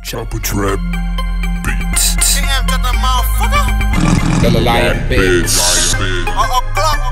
Chopper trap beats. King M got the motherfucker. The Lion Beats. Oh, oh, clock.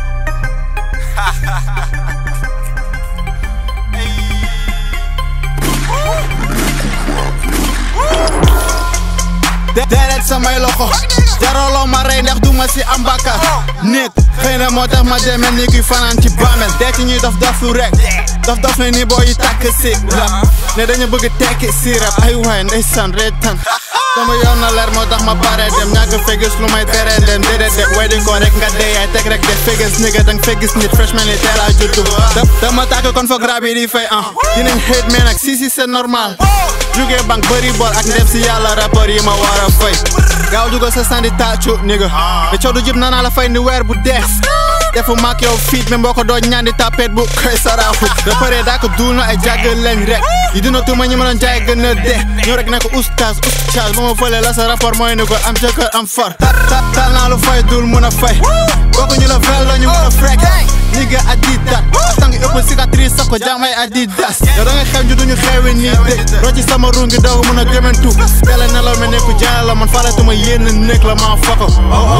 deret samay loxo jaraloo ma rey ndax duma si am bàkkaar nit xëy na moo tax ma demee ni kuy fanaan ci bàmmeel dee ci ñuy dof dof lu rek dof dof ne ni boo yi tàkk si rap ne dañu bëgg tekki si rap ay waay ndeysaan reetaan sama yoon na leer moo tax ma pare dem ñàkk fegus lu may teree dem déedéet de way di ko rek nga dee yaay teg rek de fegus nigga dang fegus nit freshman yi teel a juddu dama tàkk kon foog rap yi di fay ah dinañ hate mais nag si si c'est normal jugee bank bëri bol ak ndem si yàlla rapport yi ma war a fay gaaw jugo sa sandi taacu nigga te coow du jib naa la fay ni weer bu dees defu maak yow fiit même boo ko doo ñaandi tapet bu koy saraaxu da pare daa ko duul na ay jàgg lañ rek yi dina tuuma ñi ma doon jaay gën a dee ñoo rek ne ko oustaz oustaz ba ma fële la sa rapport mooy ni ko am jëkkër am far tal naa lu fay dul mun a fay bokku ñu la vel la ñu mun a frek nigga adidas tang ëpp cicatrice sax ko jaamay adidas yow da nga xew ñu duñu xewi nii de roo ci sama ruu ngi doog mun a gëmantu yàlla ne la mel ne ku jaay la man faletuma yenn nekk la maa fako oh oh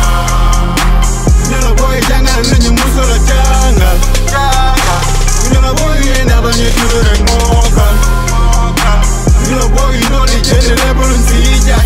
ñu la booy jàngal lu ñu musul a jàngal ñu la booy yi ndax dañuy tudd rek mookal ñu la booy yi noonu jënd lépp luñ fi jaay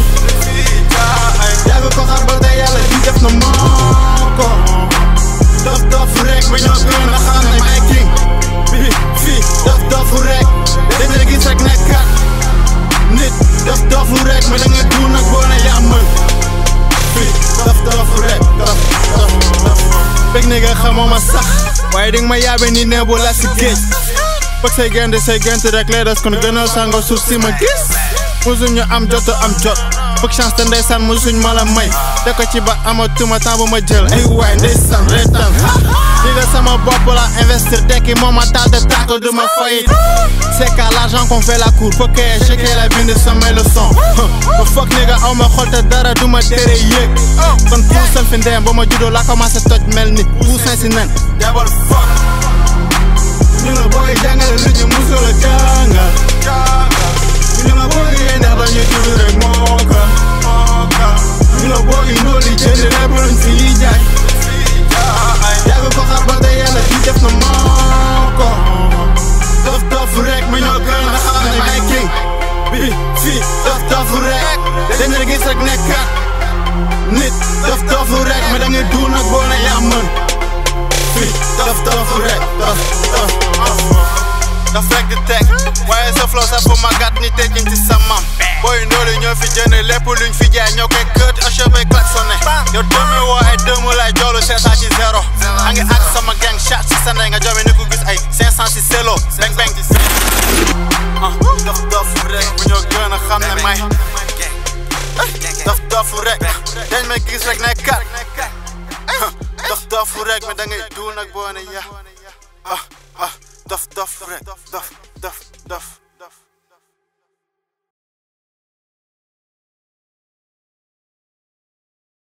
yàgg ko xam ba tey yàlla di def na moo ko dof dof rek ba ñoo gën a xam ne may king bi fii dof dof rek dañ la gis rek nekkat nit dof dof rek mais da nga duul nag boo ne yaa mën fii dof dof rek dof dof dof fekk ne nga xamoo ma sax waaye dinga ma yaabe ni ne bu la si géej fekk say gente say gente rek lay des kon gënal sango suuf si ma gis musuñ ñu am jot am jot fekk chance te ndeysaan musuñ ma la may te ko ci ba amatuma temps bu ma jël ay waay ndeysaan reetaan li nga sama bopp la investir tekki moom ma taal te tàkk du ma fayit c'est qu'à l'argent qu'on fait la cour faut que checker la bind samay leçon ba foog ni nga aw ma xol te dara du ma tere yéeg kon puusal fi ndeem ba ma juddoo la commencé toj mel ni puusin si nen jabal fuck ñu la booy jàngale lu ñu musul a jàngal ñu la booy yi ndax dañuy tudd rek mookal ñu la booy yi noonu jënd lépp luñ fi jaay yàgg ko xar ba tey yàlla di def na moo ko dof dof rek ma ñoo gën a xam ne may king bi fii dof dof rek dañ la gis rek nekkat nit dof dof rek mais da ngay duul nag boo ne yaa mën fii dof dof rek dof dof daf rek di teg waaye sa flow sa fu magat ni tekin ci sa mam booy ndoolu ñoo fi jënd lépp luñ fi jaay ñoo koy kët achève klaxonné yow demi woo ay dëmu lay joolu seetaan ci zéro a ngi ak sama gang chat ci sa ndey nga joome ni ko gis ay 500 ci selo beng beng ah dof dof rek bu ñoo gën a xam ne may dof dof rek dañ may gis rek ne kat dof dof rek mais da ngay duul nag boo ne ya ah ah dof dof rek dof dof dof